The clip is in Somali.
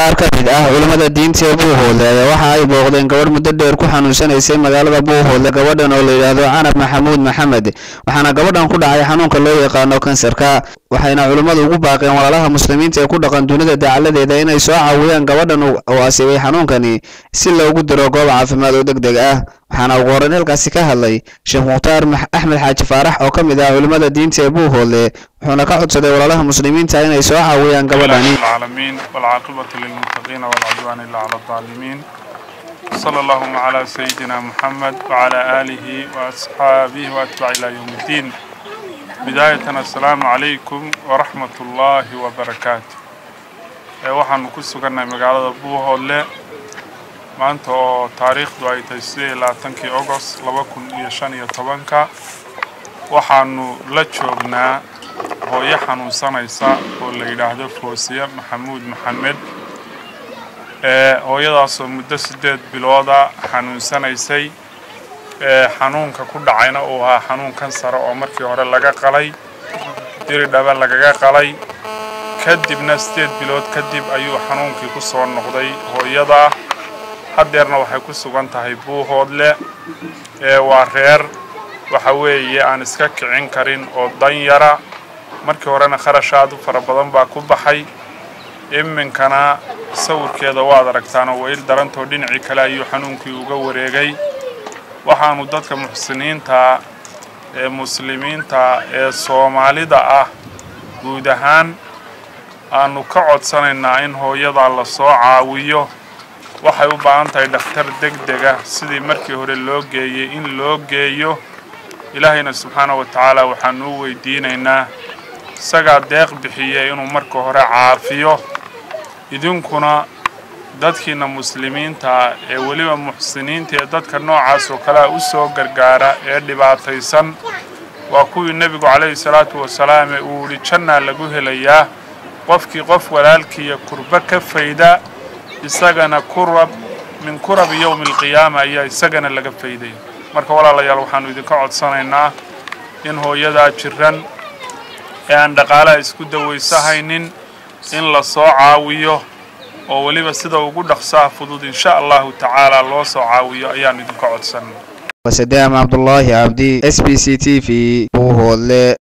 qaar ka mid ah culimmada diinta ee buuhoodle ayaa waxa ay booqdeen gabadh muddo dheer ku xanuunsanaysay magaalada buuhoodle gabadhan oo la yidhaahdo canab maxamuud maxamed waxaana gabadhan ku dhacay xanuunka loo yaqaano kansarka waxayna culimmadu ugu baaqeen walaalaha muslimiinta ee ku dhaqan dunida dacaladeeda inay soo caawiyaan gabadhan oo asiibay xanuunkani si loogu diro goob caafimaad oo deg deg ah waxaana ugu horreyn halkaasi ka hadlay sheekh mukhtaar axmed xaaji faarax oo ka mid ah culimmada diinta ee buuhoodle wuxuuna ka codsaday walaalaha muslimiinta inay soo caawiyaan gabadhani العالمين والعاقبة للمتقين والعدوان إلا على الظالمين صلى اللهم على سيدنا محمد وعلى آله وأصحابه وأتباع إلى يوم الدين بداية السلام عليكم ورحمة الله وبركاته waxaanu ku sugannahay magaalada buuhoodle maanta oo taariikhdu ay tahay sidee iyo labaatankii ogost laba kun iyo shan iyo tobanka waxaanu la joognaa hooyo xanuunsanaysa oo la yidhaahdo foosiye maxamuud maxamed ee hooyadaasoo muddo siddeed bilooda xanuunsanaysay ee xanuunka ku dhacayna uu ahaa xanuun kansara oo markii hore laga qalay diri dhaba lagaga qalay kadibna siddeed bilood kadib ayuu xanuunkii ku soo noqday hooyada haddeerna waxay ku sugan tahay buuhoodle ee waa reer waxa weeye aan iska kicin karin oo danyara markii horena kharash aad u fara badan baa ku baxay iminkana sawirkeeda waad aragtaanoo weyl darantoo dhinacii kale ayuu xanuunkii uga wareegay waxaanu dadka muxsiniinta ee muslimiinta ee soomaalida ah guud ahaan aanu ka codsanaynaa in hooyadaa la soo caawiyo waxay u baahan tahay dhakhtar deg dega sidii markii hore loo geeyey in loo geeyo ilaahayna subxaana wa tacaala waxaanu u weydiinaynaa isagaa deeq bixiye inuu marka hore caafiyo idinkuna dadkiina muslimiinta ee weliba muxsiniinta ee dadka noocaas oo kalea u soo gargaara ee dhibaataysan waa kuwii nebigu calayhi salaatu wasalaam ee uu yidhi jannaa lagu helayaa qofkii qof walaalkiiya kurba ka fayda isagana kurab min kurabi yowmi alqiyaama ayaa isagana laga fayday marka walaalayaal waxaanu idinka codsanaynaa in hooyadaa jiran ee aan dhaqaalaha isku dawaysahaynin in la soo caawiyo oo weliba sida ugu dhaqsaha fudud insha allahu tacaala loo soo caawiyo ayaanu idinka codsanay wasadaam cabdulaahi cabdi s b c t v buuhoodle